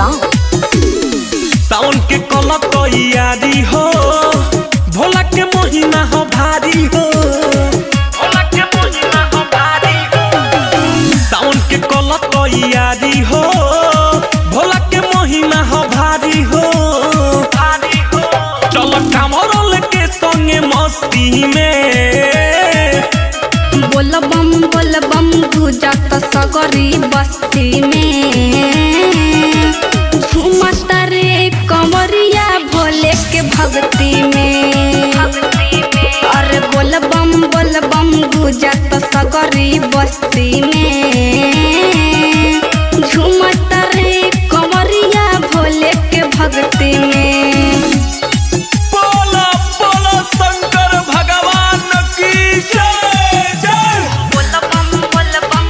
गाँव सावन के कल तैयारी हो भोला के महीना हो भारी हो भोला के महीना हो भारी हो सावन के कल तैयारी हो भोला के महीना हो भारी हो भारी हो चल कामरल के संगे मस्ती में बोल बम बोल बम गुजत सगरी बस्ती में झूमत रे कंवरिया भोले के भक्ति में अरे बोल बम बोल बम गुजत सगरी बस्ती में झूमत रे कंवरिया भोले के भक्ति में बोला बोला शंकर भगवान की जय जय बोल बम बोल बम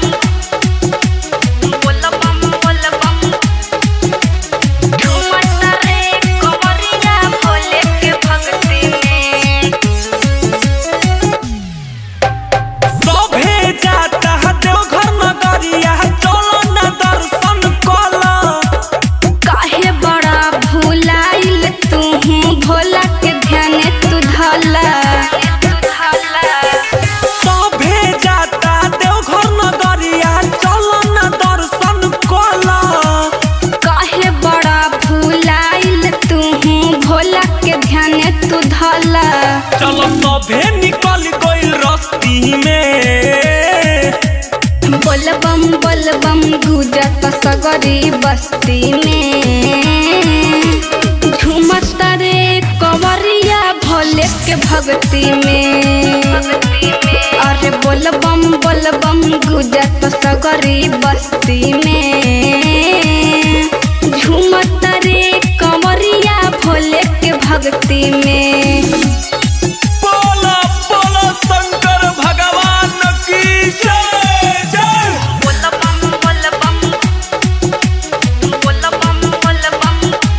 बोल बम बोल बम झूमत रे कंवरिया भोले के भक्ति में सभे जाता है देवघर नगरिया चलो न दर्शन कला काहे बड़ा भुलाइल तू भोला के ध्यान तू धला सभे जाता देवघर नगरिया चलो न दर्शन कला काहे बड़ा भुलाइल तू भोला के ध्यान तू धला चलो सभे निकल गइल रस्ती में बोल बम बोल बम गुजत सगरी बस्ती में झूमत रे कंवरिया भोले के भक्ति में अरे बोल बम बोल बम गुजत सगरी बस्ती में झूमत रे कंवरिया भोले के भक्ति में बोला बोला शंकर भगवान की जय जय बोल बम बोल बम बोल बम बोल बम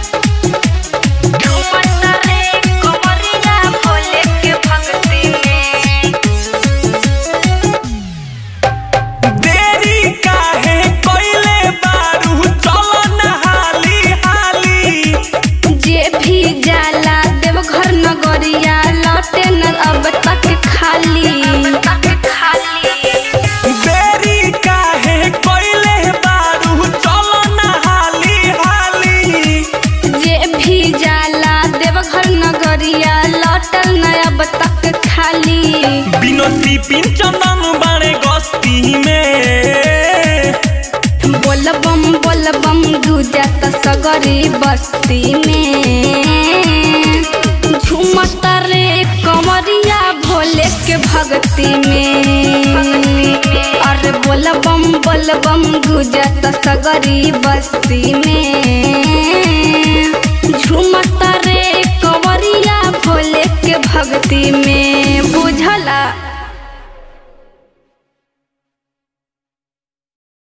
झूमत रे कंवरिया भोले के भक्ति में देरी काहे कइले बारू चलो न हाली हाली जे भी जाला देवघर नगरिया लौटे न अब तक खाली देरी काहे कइले बारू चलो न हाली हाली जे भी जाला देवघर नगरिया लौटल न अब तक खाली बिनती पिंचंदन बाणे गस्ती में बोल बम बोल बम गुजत सगरी बस्ती में झूमत रे कंवरिया भोले के भक्ति में अरे बोल बम बोल बम गुजत सगरी बस्ती में झूमत रे कंवरिया भोले के भक्ति में